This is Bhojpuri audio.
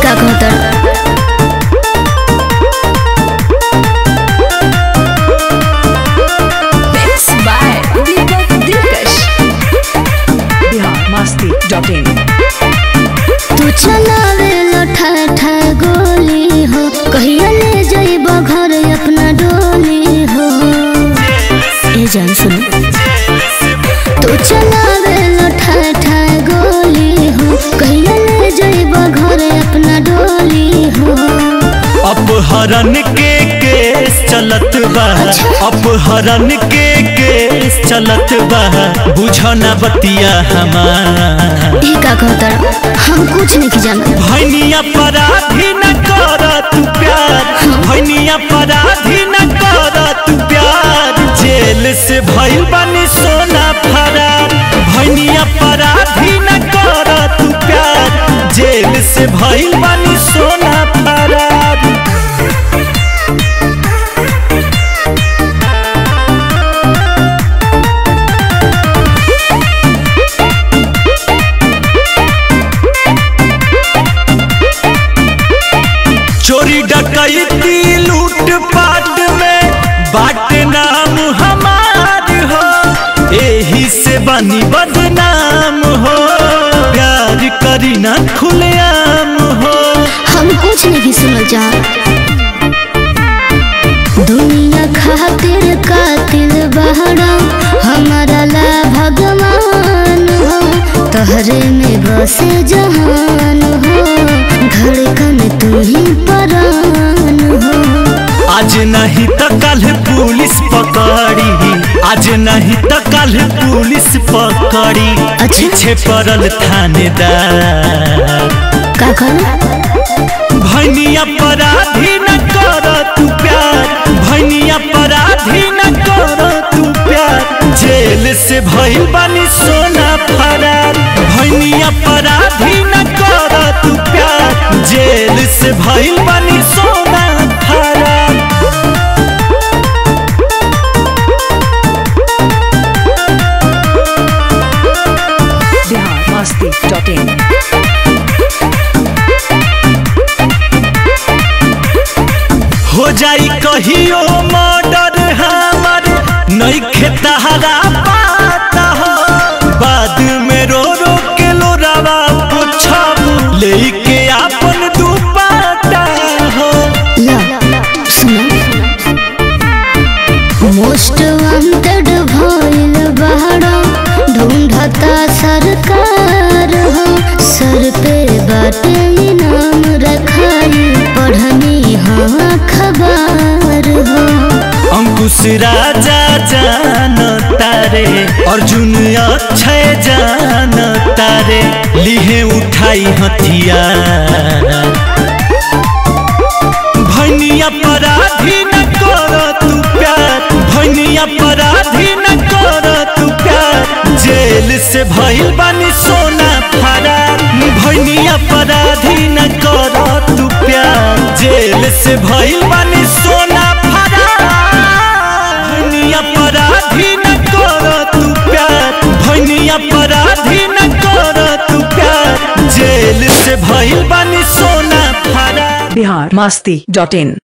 का कहतर Mixed by Deepak Dilkash. biharmasti.in तू चलावे लठा ठा गोली हो कहिया ले जाइब घर अपना डोली हो ए जान सुन तू चलावे लठा ठा गोली हो कहिया ले जाइब घर अपना डोली हो अपहरण के केस चलत बा अपहरण के केस चलत बा बुझना बतिया हमार ए का कहतर हम कुछ नहीं जानत भैनिया पराधी न कर तू प्यार भैनिया पराधी न कर तू प्यार जेल से भइल बनी सोना फरार भैनिया पराधी न कर तू प्यार जेल से भइल बनी सोना फरार चोरी डकैती लूट पाट में बाट नाम हमार हो एही से बनी बदनाम हो प्यार करी ना खुलेआम हो हम कुछ नहीं सुनल जा दुनिया खातिर कातिल बहरा हमारा ला भगवान हो तहरे में बसे जहान हो धड़कन तू ही परान हो आज नहीं तो कल पुलिस पकड़ी आज नहीं तो कल पुलिस पकड़ी अच्छा। पीछे पड़ल थानेदार का कहना भैनिया पराधी न कर तू प्यार भैनिया पराधी न कर तू प्यार जेल से भइल बनी सोना फरार भैनिया पराधी न कर तू प्यार जेल से भइल बनी सोना फरार biharmasti.in हो जाई कहियो मर्डर हमर नहीं खेतहरा पाता हो बाद में रो रो के लोरावा पूछब लेके आपन दुपाटा हो ला सुना मोस्ट वांटेड भइल बहरा ढूंढता सरकार हो सर पे बाटे इनाम रखाई पढ़नी हाँ खबर हो अंकुश राजा जान तारे अर्जुन अक्षय जान तारे लिहे उठाई हथियार भैनिया पराधी न कर तू प्यार भैनिया पराधी न कर तू प्यार जेल से भइल बनी सोना फरार भैनिया पराधी न कर तू प्यार जेल से भइल बनी सोना फरार भैनिया पराधी न कर तू प्यार भैनिया पराधी न कर तू प्यार जेल से भइल बनी सोना फरार biharmasti.in